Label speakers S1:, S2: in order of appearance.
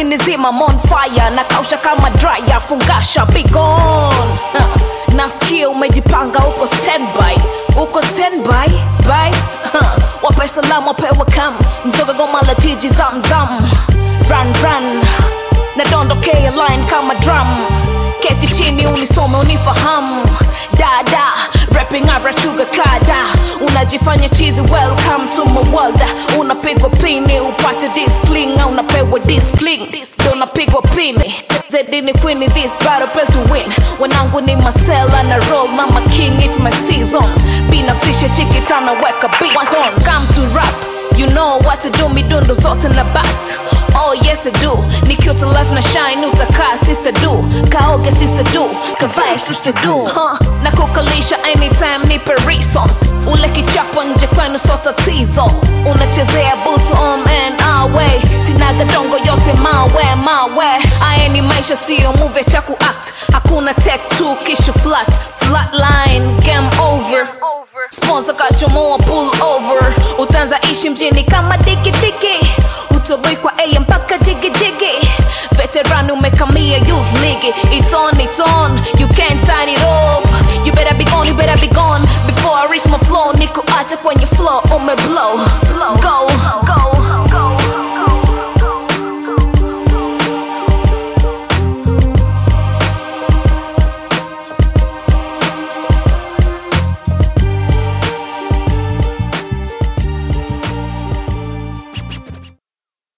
S1: ukinizima I'm on fire na kausha kama dryer fungasha be gone huh. nasikia umejipanga uko standby uko standby by huh. wape salamu wapewe kam mzoga goma la jiji zamzam run run nadondokea line kama drum keti chini unisome unifahamu dada rapping arachuga kada unajifanya chizi welcome to my world unapigwa pini upate discipline au unapewa discipline ndo unapigwa pini zedini queen this battle best to win wanangu ni masela na roll na my king it my season binafsisha chikitana weka beat Once on come to rap you know what to do midundo zote na bast Oh yes I do nikiwa to life na shine utakaa sister do kaoge sister do kavae sister do huh. na kukalisha anytime nipe resource ule kichapo nje kwenu so tatizo unachezea booth on and away sinaga dongo yote mawe mawe aya ni maisha siyo move cha kuact hakuna tech tu kisha flat flatline game over sponsor kachomoa pull over utaanza ishi mjini kama digidigi utoboi kwa a mpaka jigijigi veteran umekamia use ligi it's on it's on you can't turn it off you better be gone you better be gone before i reach my flow niko acha kwenye flow umeblow